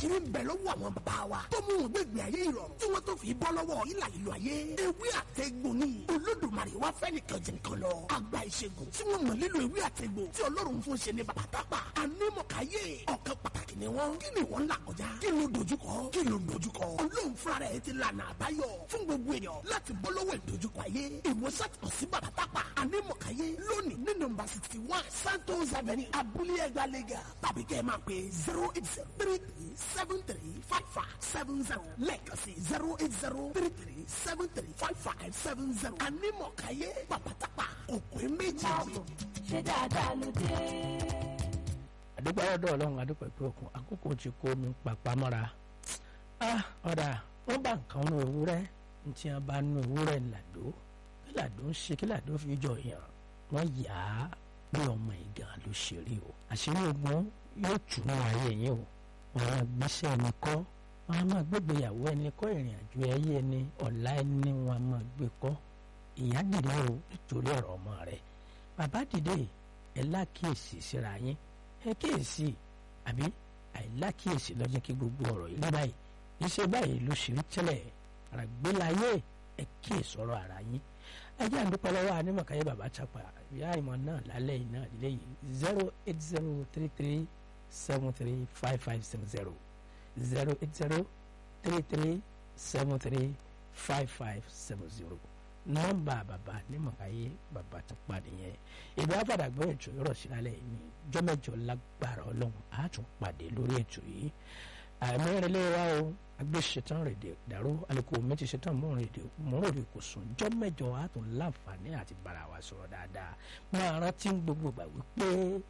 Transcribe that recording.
àṣírí ń bẹ lọ́wọ́ àwọn bàbá wa tó mú wọn gbẹ̀gbẹ̀ ayé ìrọ̀rùn tí wọ́n tó fi bọ́ lọ́wọ́ ìlà ìlú ayé ewé àtẹ̀gbò ni olódùmarè wá fẹ́ nìkan jẹ nìkan lọ àgbà ìṣègùn tí wọ́n mọ̀ nílò ewé àtẹ̀gbò tí ọlọ́run fún ṣe ní bàbá tápà anímọ̀káyé ọ̀kan pàtàkì ni wọ́n kí ni wọ́n là kọjá kí ló dojúkọ kí ló dojúkọ ọlọ́run fúnra rẹ̀ ti lànà àbáyọ fún gbogbo èèyàn láti bọ́ lọ́wọ́ ìdojúkọ ayé ìwòsàn kàn sí bàbá tápà anímọ̀káyé lónìí ní nọ́mbà sixty one santos avenue abúlé ẹgbàá lẹ́gà tàbí kẹ́ ẹ máa pè zero eight zero three three seven three five five seven zero lẹ́ẹ̀kan sí zero eight zero three three seven three five five seven zero anímọ̀káyé bàbá tápà òkú méjì. ṣé dáadáa ló dé. àdúgbò ọ̀dọ̀ ọlọ́run àdúgbò ìpè òkun àkókò tí kò mí pàpà mọ́ra ọ̀dà wọ́n bá nǹkan nu ewúrẹ́ ntí wọ́n bá nu ewúrẹ́ làdó kí làdó ń ṣe kí làdó fi jọ yàn wọ́n yà á bí ọmọ ìgàn ló ṣe rí o àṣírí ogun yóò tù ní ayé yín o wọn á gbéṣẹ́ ẹni kọ́ wọn á máa gbégbéyàwó ẹni kọ́ ìrìn àjò ẹyẹ ẹni ọ̀la ẹni wọn á máa gbé kọ́ ìyá dìde o nítorí ọ̀rọ̀ ọmọ rẹ̀ bàbá dìde ẹ lákìyèsí síra yín ẹ kíyèsí àbí àìlákìyèsí ló jẹ́ kí gbogbo ọ̀rọ̀ yìí rí báyìí iṣẹ́ báyìí ló ṣe rí tẹ́lẹ̀ àràgbélayé ẹ kíyèsí ọ̀rọ̀ ara yín ẹjẹ́ àdúpẹ́ lọ́wọ́ anímọ̀káyé bàbá chapa ìyá ìmọ̀ náà lálẹ́ yìí náà lílé yìí zero eight zero three three seven three five five seven zero zero eight zero three three seven three five five seven zero nọ́mbà bàbá anímọ̀káyé bàbá chapa nìyẹn ìdá àfàdàgbọ́ ètò yọrọ sí lálẹ́ yìí ní jọ́mẹ́jọ lágbára ọlọ́run á tún pàdé lórí ètò yìí àìmọ́rẹ́lé wa o agbésẹ̀tàn rèdè dàrú alùpùpù méjì ṣetán mọ́rọ̀dì kò sùn jọ́ mẹ́jọ á tún láǹfààní àti bára wa sọ̀rọ̀ dáadáa máa rántí gbogbo gbà wípé